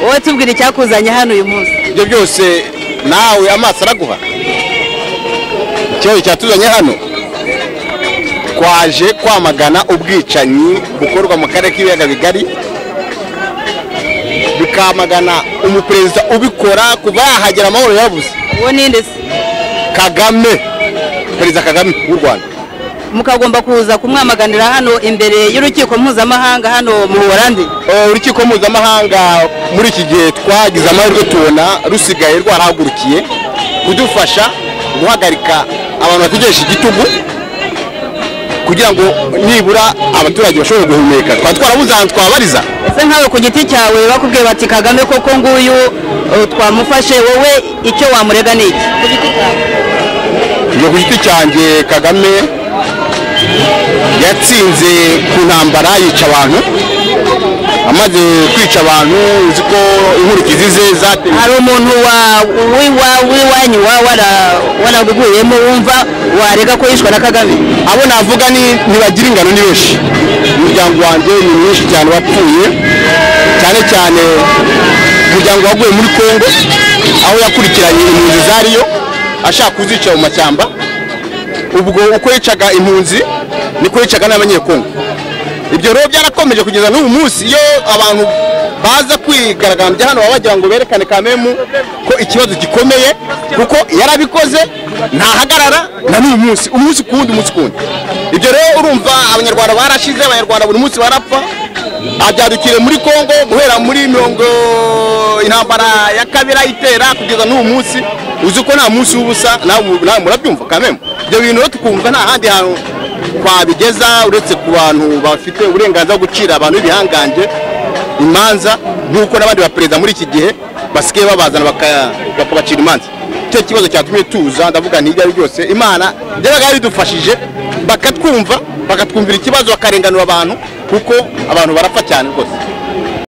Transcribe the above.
wowe tubwire icyakuzanye hano uyu munsi ibyo byose nawe amaso araguha ikibazo cyatuzanye hano twaje kwamagana ubwicanyi bukorwa mu karere k'ibiyaga bigari bikamagana umuperezida ubikora kuva yahagera amahoro yabuze uwo ninde se kagame perezida kagame w'u rwanda mukagomba kuza kumwamaganira hano imbere y'urukiko mpuzamahanga hano mu buholandi Eh, urukiko mpuzamahanga muri iki gihe twagize amahirwe tubona rusigaye rwarahagurukiye kudufasha guhagarika abantu bategereje igitugu kugira ngo nibura abaturage bashobore guhumeka twaba twarabuze ahantu twabariza ese nkawe ku giti cyawe bakubwiye bati kagame koko nguyu eh, twamufashe wowe icyo wamurega ni iki ku giti cyawe njye ku giti cyanjye kagame yatsinze ku ntambara yica abantu amaze kwica abantu uzi ko inkurikizi ze zateye hari umuntu wa- w'iwa- w'iwanyu wa- wara- waraguguyemo wumva warega ko yishwe na kagame abo navuga ni ntibagira ingano ni benshi umuryango wanjye ni mwinshi cyane wapfuye cyane cyane umuryango waguye muri kongo aho yakurikiranye impunzi zariyo ashaka kuzica mu mashyamba ubwo uko yicaga impunzi niko yicaga n'abanyekongo ibyo rero byarakomeje kugeza n'ubu munsi iyo abantu baza kwigaragambya hano baba bagira ngo berekane kamemu ko ikibazo gikomeye kuko yarabikoze ntahagarara na n'uyu munsi umunsi ku wundi umunsi ku wundi ibyo rero urumva abanyarwanda barashize abanyarwanda buri munsi barapfa abyadukire muri kongo guhera muri mirongo intambara ya kabiri ayitera kugeza n'uyu munsi uzi ko nta munsi w'ubusa nawe nawe murabyumva kamemu ibyo bintu rero tukumva nta handi hantu twabigeza uretse ku bantu bafite uburenganzira bwo gucira abantu b'ibihangange imanza nk'uko n'abandi baperezida muri iki gihe basigaye babazana baka- bakabacira imanza icyo kibazo cyatumye tuza ndavuga ntirya ari ryose imana byabaga bidufashije bakatwumva bakatwumvira ikibazo bakarenganura abantu kuko abantu barapfa cyane rwose